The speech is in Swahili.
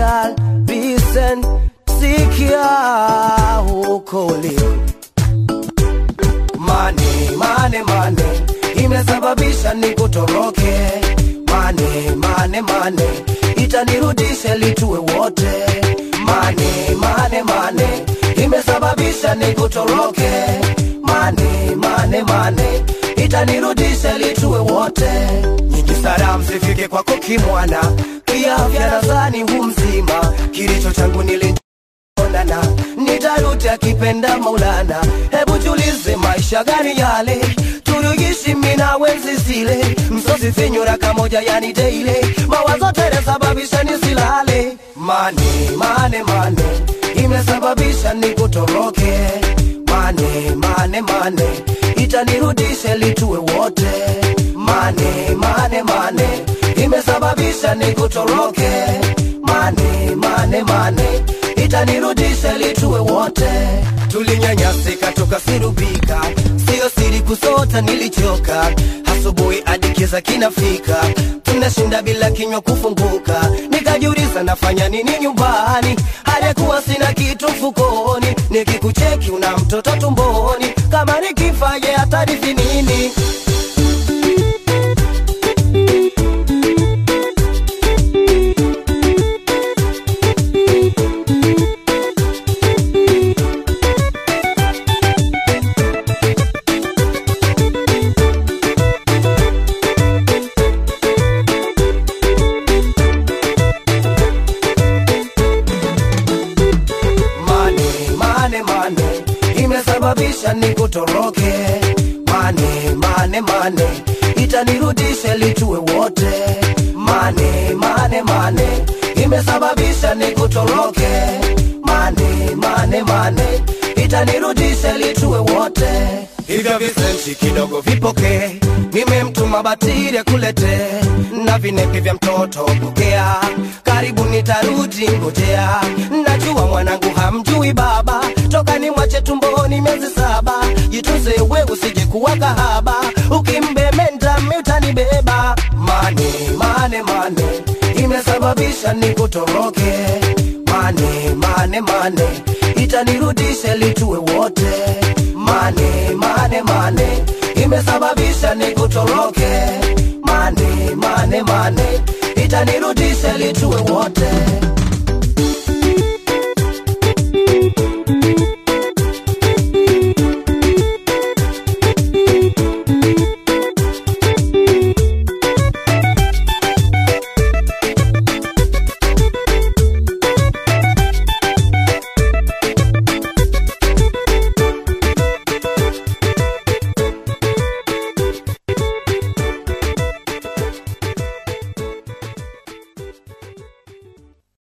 girl, listen, sikia huko uliko. Mane, mane, mane, imesababisha nikutoroke. Mane, mane, mane, itanirudisha litue wote. Mane, mane, mane, imesababisha nikutoroke. Mane, mane, mane, itanirudisha litue wote. Nyingi salamu zifike kwako kimwana, kiafya nadhani hu mzima, kilicho changu nili onana nitarudi akipenda Maulana. Hebu julize maisha gani yale tuliishi mimi na wenzi zile, msosi finyura kamoja yani daily, mawazo tele sababisha nisilale. Mane mane mane imesababisha nikutoroke. Mane mane mane itanirudisha litue wote. Mane mane mane imesababisha nikutoroke. Mane mane mane itanirudisha litue wote. Tulinyanyasika tukasirubika, sio siri kusota, nilichoka asubuhi hadi kiza kinafika, tunashinda bila kinywa kufunguka. Nikajiuliza nafanya nini nyumbani, hajakuwa sina kitu mfukoni, nikikucheki una mtoto tumboni, kama nikifa je atarithi nini? Mane, mane, mane imesababisha nikutoroke. Mane, mane, mane itanirudisha litue wote. Mane, mane, mane imesababisha nikutoroke. Mane, mane, mane itanirudisha litue wote. Hivyo visenti kidogo vipokee, nimemtuma batiri akulete na vinepi vya mtoto pokea. Karibu nitarudi ngojea, najua mwanangu hamjui baba, toka ni mwache tumboni miezi saba. Jitunze we usije kuwa kahaba, ukimbemenda mi utanibeba. Mane mane mane imesababisha nikutoroke. Mane mane mane itanirudisha litue wote. Mane mane mane imesababisha nikutoroke. Mane mane mane itanirudisha litue wote.